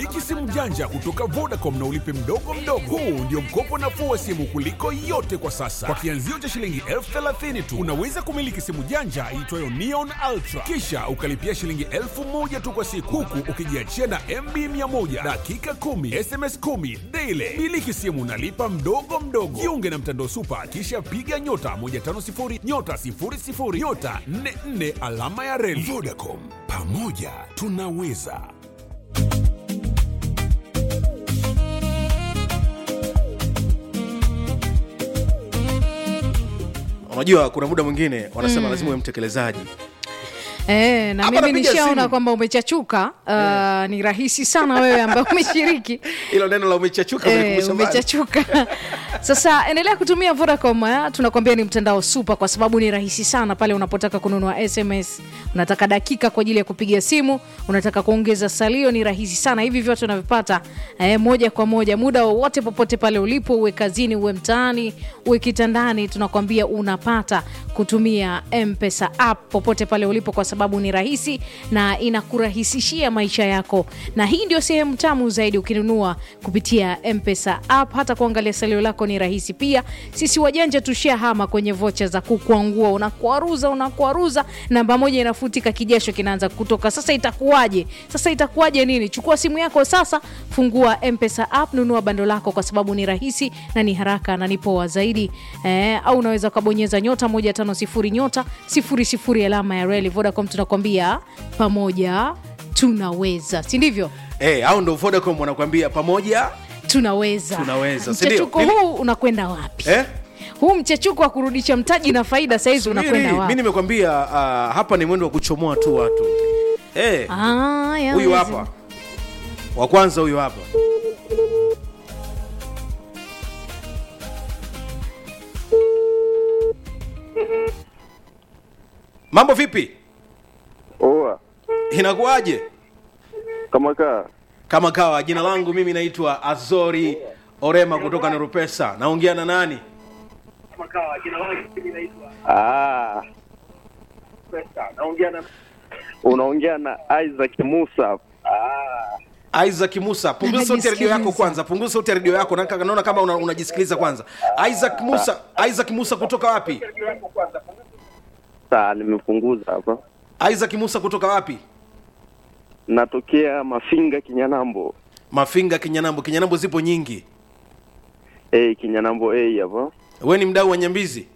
Miliki simu janja kutoka Vodacom na ulipe mdogo mdogo. Huu ndio mkopo nafuu wa simu kuliko yote kwa sasa. Kwa kianzio cha shilingi elfu thelathini tu unaweza kumiliki simu janja iitwayo Neon Ultra, kisha ukalipia shilingi elfu moja tu kwa siku, huku ukijiachia na MB 100 dakika 10 SMS 10 daily. Miliki simu nalipa mdogo mdogo. Jiunge na mtandao Supa, kisha piga nyota 150 nyota 00 nyota 44 alama ya reli. Vodacom, pamoja tunaweza. unajua kuna muda mwingine wanasema lazima uwe mtekelezaji Eh, na Hapa mimi napiga nishaona simu. kwamba umechachuka. Uh, ni rahisi sana wewe ambaye umeshiriki hilo neno la umechachuka Eh, umenikumbusha mbali. umechachuka sasa endelea kutumia vodacom eh, tunakwambia ni mtandao super kwa sababu ni rahisi sana pale unapotaka kununua sms unataka dakika kwa ajili ya kupiga simu unataka kuongeza salio ni rahisi sana hivi vyote unavipata eh, moja kwa moja muda wowote popote pale ulipo uwe kazini uwe mtaani uwe kitandani tunakwambia unapata kutumia mpesa app popote pale ulipo kwa sababu ni rahisi na inakurahisishia maisha yako na hii ndio sehemu tamu zaidi ukinunua kupitia mpesa app hata kuangalia salio lako ni rahisi pia sisi wajanja tushahama kwenye vocha za kukwangua unakwaruza unakwaruza namba moja inafutika kijasho kinaanza kutoka sasa itakuwaje sasa itakuwaje nini chukua simu yako sasa fungua mpesa app nunua bando lako kwa sababu ni rahisi na ni haraka na ni poa zaidi eh, au unaweza ukabonyeza nyota 150 nyota 00 alama ya reli vodacom tunakwambia pamoja tunaweza si ndivyo Eh, au ndo vodacom wanakuambia pamoja tunaweza Tunaweza, si ndio? mchechuko Mimi- huu unakwenda wapi eh? huu mchechuko wa kurudisha mtaji na faida sahizi unakwenda mi wapi nimekwambia uh, hapa ni mwendo wa kuchomoa tu watu Eh, Ah, ya huyu wezi. hapa wa kwanza huyu hapa mambo vipi Oa, inakuwaje kama kaa kama kawa jina langu mimi naitwa azori orema kutoka nerupesa naongea na nani ah, unaongea na Isaac Musa. isaac musa punguza sauti ya redio yako Anajisikiliza. kwanza punguza sauti ya redio yako na- naona kama una- unajisikiliza kwanza isaac musa isaac musa kutoka wapi Saa nimepunguza hapa, isaac musa kutoka wapi natokea Mafinga Kinyanambo. mafinga kinyanambo kinyanambo zipo nyingi Eh, Kinyanambo A hapa. we ni mdau wa nyambizi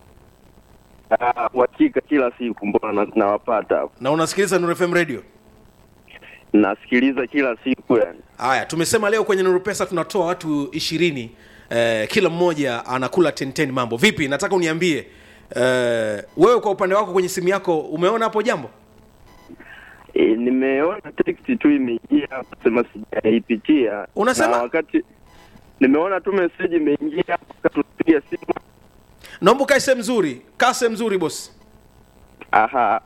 Ah, uhakika kila siku mbona na- nawapata hapa, na unasikiliza Nuru FM radio nasikiliza kila siku yani. haya tumesema leo kwenye Nuru Pesa tunatoa watu ishirini eh, kila mmoja anakula 10 mambo vipi nataka uniambie eh, wewe kwa upande wako kwenye simu yako umeona hapo jambo E, nimeona text tu imeingia hapa, sema sijaipitia. Unasema? Na wakati nimeona tu message imeingia hapa, katupiga simu. naomba ukae sehemu nzuri kaa sehemu nzuri bosi Aha,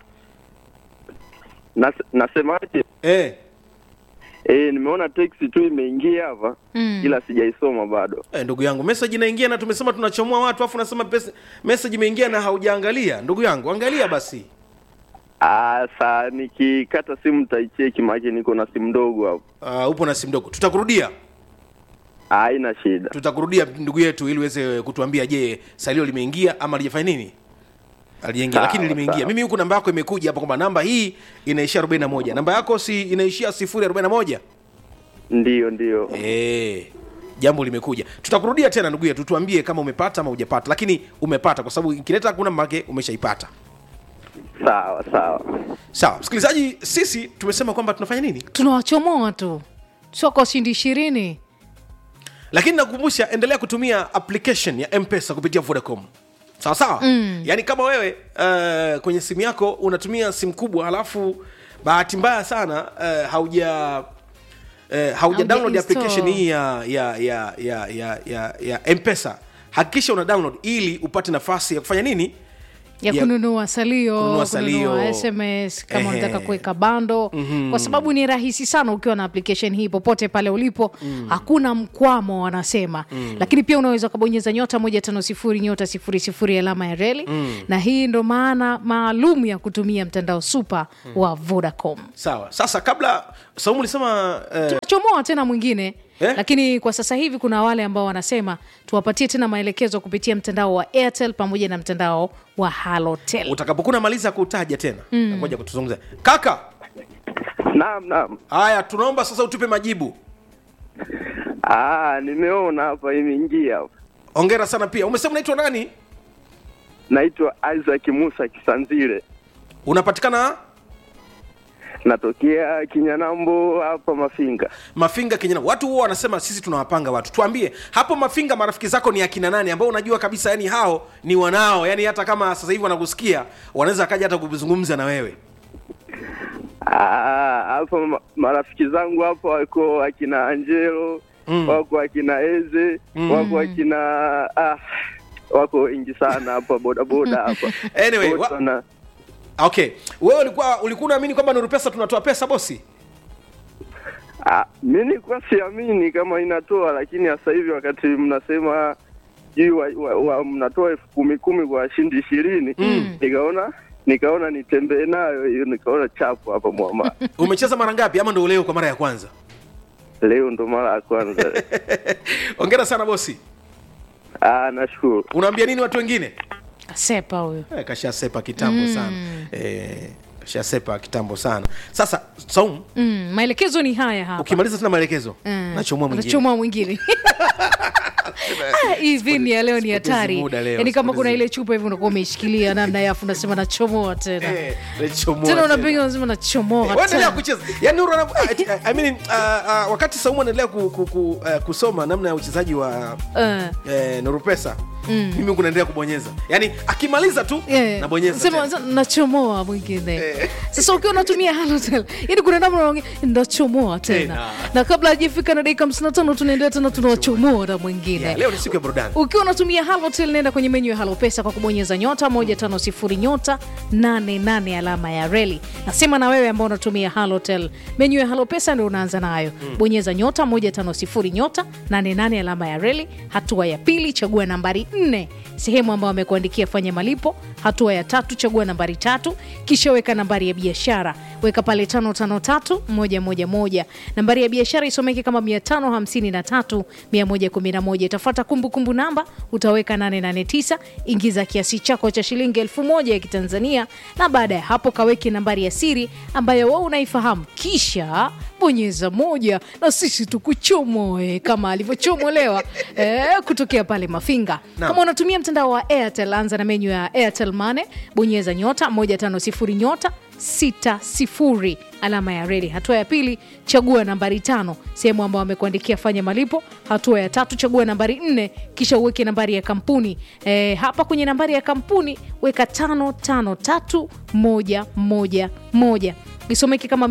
Nas, nasemaje? eh. Eh, nimeona text tu imeingia hapa Mm. ila sijaisoma bado. Eh, ndugu yangu message inaingia na tumesema tunachomoa watu afu nasema pesa- message imeingia na haujaangalia ndugu yangu angalia basi Ah, saa nikikata simu nitaicheki, maana niko na simu ndogo hapo. uh, upo na simu ndogo tutakurudia Ah, Haina shida. tutakurudia ndugu yetu ili uweze kutuambia je salio limeingia ama alijafanya nini aliingia Sawa, lakini limeingia sawa. mimi huku namba yako imekuja hapa kwamba namba hii inaishia 41 namba yako si inaishia 041 Ndiyo, ndiyo. eh jambo limekuja tutakurudia tena ndugu yetu tuambie kama umepata ama hujapata lakini umepata kwa sababu ikileta hakuna make umeshaipata Sawa, sawa. sawa msikilizaji sisi tumesema kwamba tunafanya nini tunawachomoa tu soko shindi ishirini lakini nakukumbusha endelea kutumia application ya mpesa kupitia vodacom sawa sawa mm. yaani kama wewe uh, kwenye simu yako unatumia simu kubwa halafu bahati mbaya sana uh, hauja uh, hauja download install. application hii ya ya ya ya ya, ya, ya mpesa hakikisha una download ili upate nafasi ya kufanya nini ya Ya- kununua salio kununua salio. kununua sms kama Ehe. unataka kuweka bando kwa sababu ni rahisi sana ukiwa na application hii popote pale ulipo hakuna mkwamo wanasema lakini pia unaweza ukabonyeza nyota moja tano sifuri nyota sifuri sifuri alama ya reli na hii ndo maana maalum ya kutumia mtandao supa wa vodacom sawa sasa kabla saumu ulisema eh, tunachomoa tena mwingine Eh? lakini kwa sasa hivi kuna wale ambao wanasema tuwapatie tena maelekezo kupitia mtandao wa airtel pamoja na mtandao wa halotel utakapokuwa unamaliza kutaja tena ngoja kutuzungumza kaka Naam, naam. haya tunaomba sasa utupe majibu Ah, nimeona hapa imeingia hapa. ongera sana pia umesema unaitwa nani Naitwa Isaac Musa Kisanzile, unapatikana natokea Kinyanambo hapa Mafinga. mafinga kenyana watu huwa wanasema sisi tunawapanga watu tuambie hapo mafinga marafiki zako ni akina nani ambao unajua kabisa yani hao ni wanao yani hata kama sasa hivi wanakusikia wanaweza akaja hata kuzungumza na wewe Ah, hapa ma- marafiki zangu hapa wako akina Angelo Mm. wako akina Eze wako akina ah, wako wengi sana hapa bodaboda hapa Anyway, Wote wa- wana- okay wewe ulikuwa ulikuwa unaamini kwamba nuru pesa tunatoa pesa bosi Ah, mi nilikuwa siamini kama inatoa, lakini sasa hivi wakati mnasema juu wa, wa, wa, mnatoa elfu kumi kumi kwa washindi ishirini nikaona nikaona nitembee nayo hiyo, nikaona chapu hapa mwama. umecheza mara ngapi ama ndo leo kwa mara ya kwanza Leo ndo mara ya kwanza. ongera sana bosi Ah, nashukuru. unaambia nini watu wengine sepa huyo eh, kashasepa kitambo sana eh, kashasepa kitambo sana sasa saum mm, maelekezo ni haya hapa ukimaliza tena maelekezo Mm. nachomua mwingine Unachomoa mwingine Ah, hii vini ya leo ni sipotezi hatari muda leo, yaani kama sipotezi- kuna ile chupa hivi unakuwa umeishikilia namna yafu unasema nachomoa tena Eh, nachomoa tena tena. unapiga unasema nachomoa Eh, waendelea tena kucheza yani Nuru ana- I- I mean, uh, uh, wakati saumu anaendelea ku, ku, ku, uh, kusoma namna ya uchezaji wa Eh, eh, nuru pesa mimi huku naendelea kubonyeza yani akimaliza tu eh, nabonyeza sema- tena. sema, nachomoa mwingine Eh. sasa ukiwa unatumia halotel yani kuna namna unaongea nachomoa tena Tena. na kabla hajafika na dakika 55 tunaendelea tena tunawachomoa na mwingine Yeah, leo ni siku ya burudani ukiwa unatumia halotel nenda kwenye menyu ya halopesa kwa kubonyeza nyota 150 nyota 88 alama ya reli nasema na wewe ambao unatumia halotel menyu ya halopesa ndio unaanza nayo bonyeza nyota 150 nyota 88 alama ya reli hatua ya pili chagua nambari 4 sehemu ambayo amekuandikia fanya malipo hatua ya tatu chagua nambari tatu kisha weka nambari ya biashara weka pale 553111 nambari ya biashara isomeke kama 553 111 itafuata kumbukumbu namba utaweka 889 ingiza kiasi chako cha shilingi 1000 ya kitanzania na baada ya hapo kaweke nambari ya siri ambayo wewe unaifahamu kisha bonyeza moja na sisi tukuchomoe kama alivyochomolewa eh, kutokea pale mafinga Naam. kama unatumia mtandao wa airtel anza na menyu ya airtel mane bonyeza nyota 150 nyota 60 alama ya reli hatua ya pili chagua nambari tano sehemu ambayo amekuandikia fanya malipo hatua ya tatu chagua nambari nne kisha uweke nambari ya kampuni e, hapa kwenye nambari ya kampuni weka tano tano tatu moja moja moja isomeke kama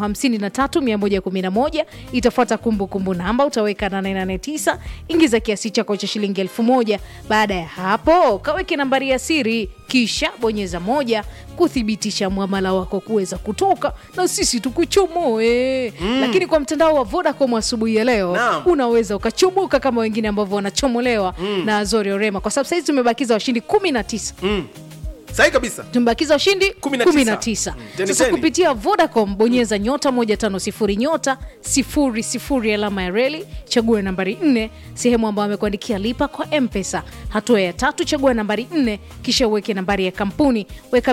553111 itafuata kumbukumbu namba utaweka 889 ingiza kiasi chako cha shilingi 1000 baada ya hapo kaweke nambari ya siri kisha bonyeza moja kuthibitisha mwamala wako kuweza kutoka na sisi tukuchomoe lakini kwa mtandao wa vodacom asubuhi ya leo Naam. unaweza ukachomoka kama wengine ambavyo wanachomolewa na azori orema kwa sababu sahizi tumebakiza washindi 19 sahi kabisa tumebakiza washindi 19. 19 Mm. Teni, sasa teni. kupitia vodacom bonyeza nyota 150 nyota 00 alama ya reli chagua nambari 4 sehemu ambayo amekuandikia lipa kwa mpesa hatua ya tatu chagua nambari 4 kisha uweke nambari ya kampuni weka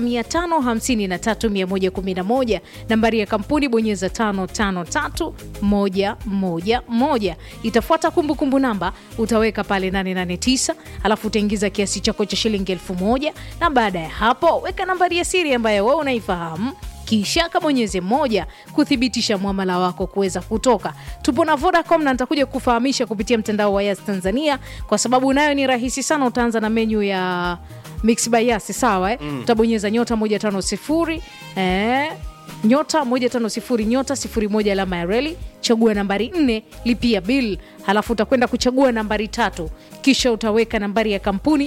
553111 nambari ya kampuni bonyeza 553111 itafuata kumbukumbu namba utaweka pale 889 alafu utaingiza kiasi chako cha shilingi 1000 na baada ya hapo weka nambari ya siri ambayo wewe unaifahamu kisha kabonyeze moja kuthibitisha mwamala wako kuweza kutoka tupo na vodacom na nitakuja kufahamisha kupitia mtandao wa yas tanzania kwa sababu nayo ni rahisi sana utaanza na menyu ya mix by yas sawa eh? utabonyeza nyota 150 eh, nyota 150 nyota 01 alama ya reli chagua nambari 4 lipia bill halafu utakwenda kuchagua nambari tatu kisha utaweka nambari ya kampuni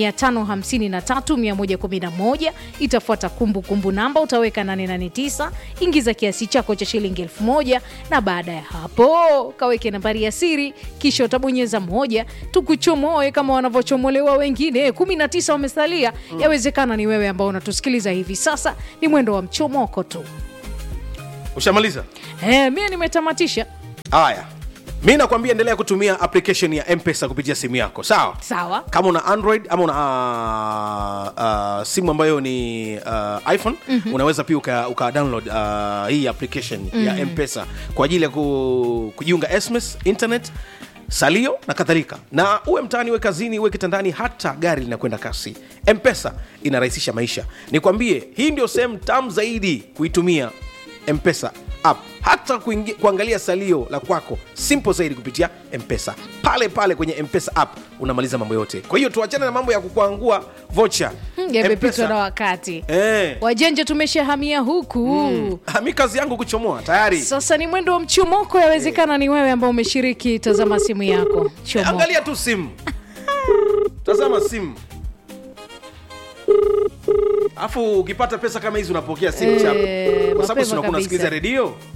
553111 itafuata kumbukumbu namba utaweka 889 ingiza kiasi chako cha shilingi 1000 na baada ya hapo kaweke nambari ya siri kisha utabonyeza moja tukuchomoe kama wanavyochomolewa wengine 19 wamesalia yawezekana ni wewe ambao unatusikiliza hivi sasa ni mwendo wa mchomoko tu ushamaliza Eh, mie nimetamatisha haya mi nakwambia endelea kutumia application ya mpesa kupitia simu yako sawa sawa kama una android ama una uh, uh, simu ambayo ni uh, iphone mm-hmm. unaweza pia uka, uka download uh, hii application mm-hmm. ya mpesa kwa ajili ya ku, kujiunga sms internet salio na kadhalika na uwe mtaani uwe kazini uwe kitandani hata gari linakwenda kasi mpesa inarahisisha maisha nikwambie hii ndio sehemu tamu zaidi kuitumia mpesa app hata kuingi, kuangalia salio la kwako simple zaidi kupitia mpesa pale pale kwenye mpesa app unamaliza mambo yote kwa hiyo tuachane na mambo ya kukuangua vocha Hmm, yamepitwa na wakati eh, wajanja tumeshahamia huku ah, mi kazi yangu kuchomoa tayari sasa ni mwendo wa mchomoko yawezekana ni wewe ambao umeshiriki tazama simu yako Eh, chomoka angalia tu simu tazama simu alafu ukipata pesa kama hizi unapokea simu Eh, chako kwa sababu mapema sinakuwa kabisa. unasikiliza redio